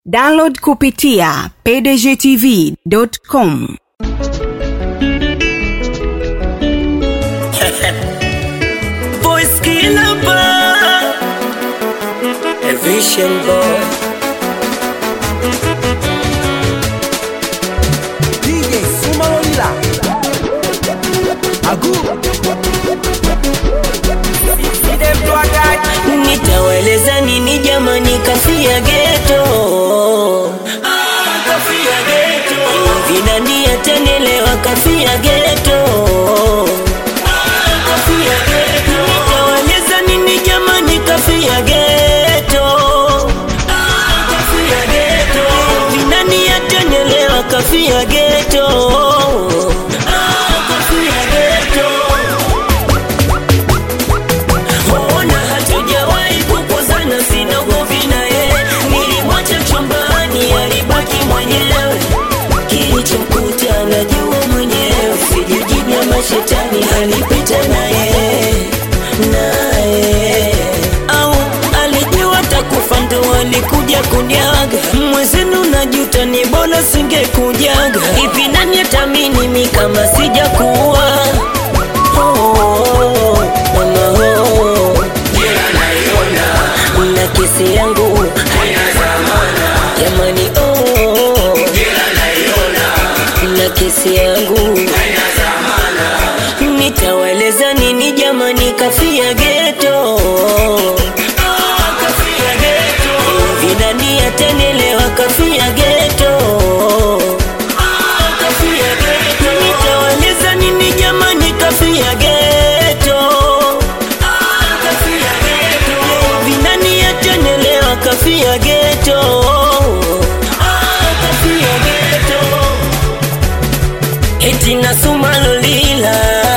download kupitia pdgtv.com Voice killer boy. A vision boy. DJ Sumalolila Agu Nitaweleza nini jamani kafia geto Ah, kafia geto Vinani atanelewa kafia geto Ah, kafia geto Nitaweleza nini jamani kafia geto Ah, kafia geto Vinani atanelewa kafia geto Ah, kafia geto Ona hatujawahi kukosana, sina ugomvi naye. Nilimwacha chumbani, alibaki mwenyewe. Kilichomkuta najua mwenyewe, sijijibia mashetani alipita naye naye, au alijua takufa ndo alikuja kuniaga. Mwezenu najuta, ni bora singekujaga. Hivi nani atamini mi kama sijakuwa Oh, mama, oh. na kesi yangu jamani oh. na kesi yangu nitawaeleza nini jamani kafia geto vinani atenelewa kafia geto nitawaeleza nini jamani kafia geto vinani atenelewa kafia geto kafia geto eti nasumalolila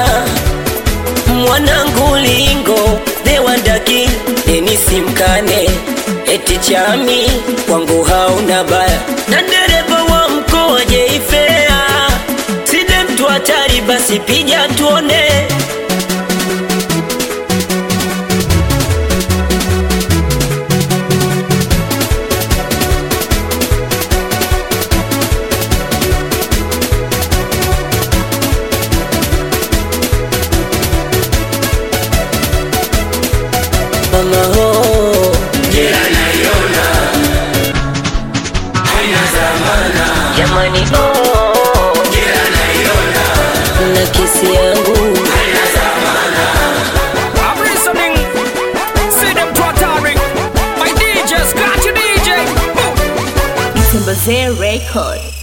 mwanangu lingo dewandaki enisimkane eti chami kwangu hauna baya na dereva wa mkoa jeifea side mtu hatari basi pija tuone mama ho jamani oh. na kesi yangu I'm listening See them totally My DJ, scratch your DJ Itembezee Record.